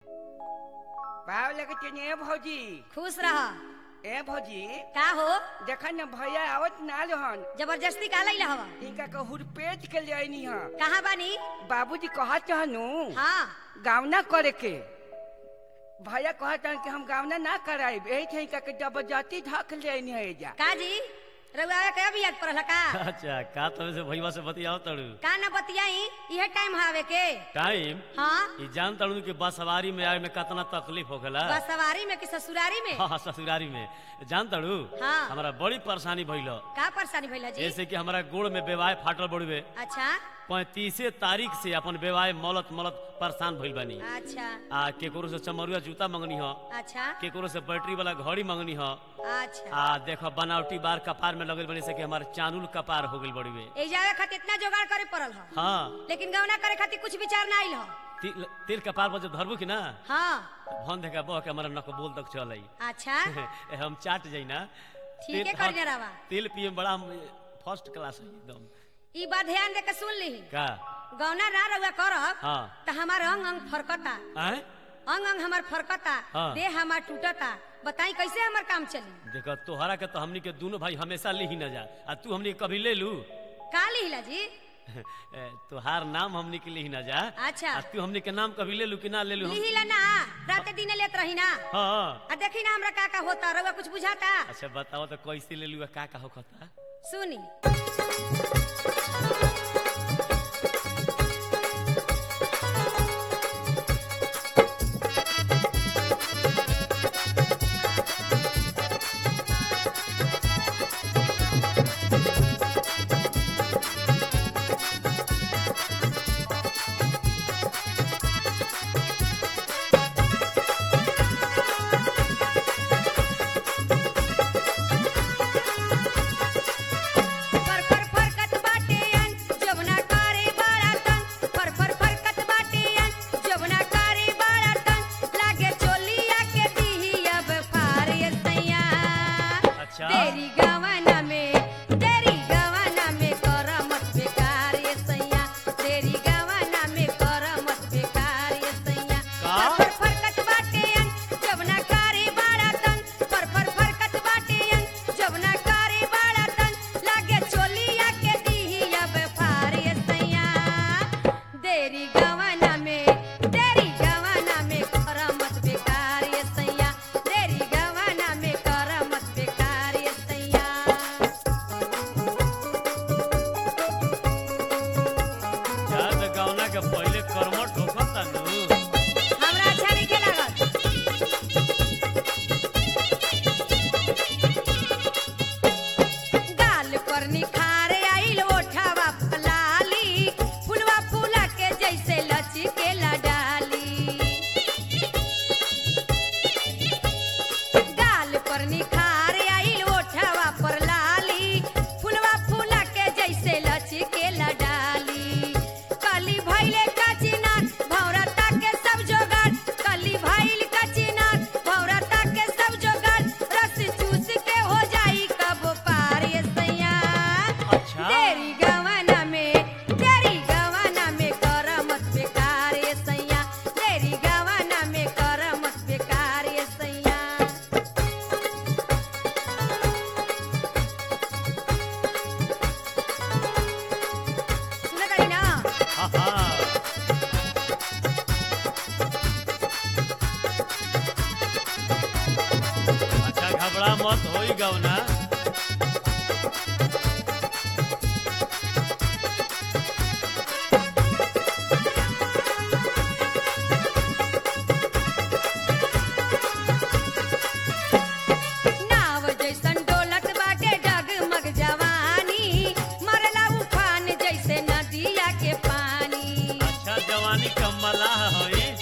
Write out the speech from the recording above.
पाव लगते ने ए भौजी खुश रह ए भौजी का हो देखा न भैया आवत ना रहन जबरदस्ती का लैला हवा इनका के हुरपेट के ले आईनी ह कहाँ बानी बाबूजी कहत हनु हाँ गावना करे के भैया कहत हन कि हम गावना ना कराइब एही थे इनका के जबरदस्ती ढक ले आईनी है एजा का जी रउआ के अभी याद पड़ल का अच्छा का तब से भैया से बतियाओ तड़ू का न बतियाई इहे टाइम हावे के टाइम हाँ ई जान तड़ू कि बस सवारी में आए में कितना तकलीफ होखेला बस सवारी में कि ससुरारी में हाँ हाँ, ससुरारी में जान तड़ू हाँ। हमारा बड़ी परेशानी भइलो का परेशानी भइला जी जैसे कि हमारा गोड़ में बेवाय फाटल बड़ुए अच्छा पैंतीसे तारीख से अपन बेवाय मलत मलत परेशान भइल बानी अच्छा आ केकरो से चमरुआ जूता मंगनी हो अच्छा केकरो से बैटरी वाला घड़ी मंगनी हो अच्छा आ देखो बनावटी बार कपार में लगल बनी से कि हमारे चानुल कपार हो गइल बड़ुए ए जावे खातिर इतना जोगाड़ करे पड़ल ह हाँ लेकिन गौना करे खातिर कुछ विचार ना आइल ह तिल तिल कपार पर जब धरबू कि ना हाँ भन देखा बह के हमारा नक बोल तक चल अच्छा हम चाट जाई ना ठीक है तिल- कर जरावा तिल पिए में बड़ा फर्स्ट क्लास है एकदम ई बात ध्यान दे के सुन ली का गौना ना रउआ करब हाँ त हमार अंग अंग फरकता आए अंग अंग हमार फरकता हाँ। देह हमार टूटता बताई कैसे हमार काम चली देखो तोहरा के तो हमनी के दोनों भाई हमेशा ली ही न जा आ तू हमनी के कभी ले लू का लिहिला जी ए, तोहार नाम हमनी के ली ही न जा अच्छा। आ तू हमनी के नाम कभी ले लू कि ना ले लू हम लिहिला ना राते दिन लेत रही ना हाँ आ देखी ना हमरा का का होता रउआ कुछ बुझाता अच्छा बताओ तो कैसे ले लू आ का का होखता सुनी फर फर फरकत बाटे अन जवना करे बड़ा तन फर फर फरकत बाटे अन जवना करे बड़ा तन लागे चोलिया के दीही अब फार ये सैया अच्छा। तेरी गवाना में तेरी गवाना में कर मत बेकार ये सैया तेरी गवाना में कर मत बेकार ये सैया का? फर फर फरकत बाटे अन जवना करे बड़ा तन फर फर फरकत बाटे अन जवना करे बड़ा तन लागे चोलिया के दीही अब फार ये सैया देरी गवाना में देरी गवाना में कर मत बेकार ये सैया देरी गवाना में कर मत बेकार ये सैया जा तो गौना के पहले कर्मठ होखता नु हमरा अच्छा नहीं लागल गाल पर निखार आइल ओठावा फलाली फुलवा फूला के जैसे लचके डाली गाल पर निखार आइल ओठावा पर लाली फुलवा फूला के जैसे लचके डाली कली भइले कचिना भौरता के सब जोगाड़ कली भइल कचिना भौरता के सब जोगाड़ रस चूस के हो जाई कब पार ये सैया अच्छा। तेरी गवाना में तेरी गवाना में कर मत बेकार ये सैया तेरी गवाना में कर मत बेकार ये सैया सुनत हई ना हाँ हाँ अच्छा घबरा मत होई गौना नाव जैसन डोलत बाटे डगमग जवानी मरला उफान जैसे नदिया के पानी अच्छा जवानी कमला होई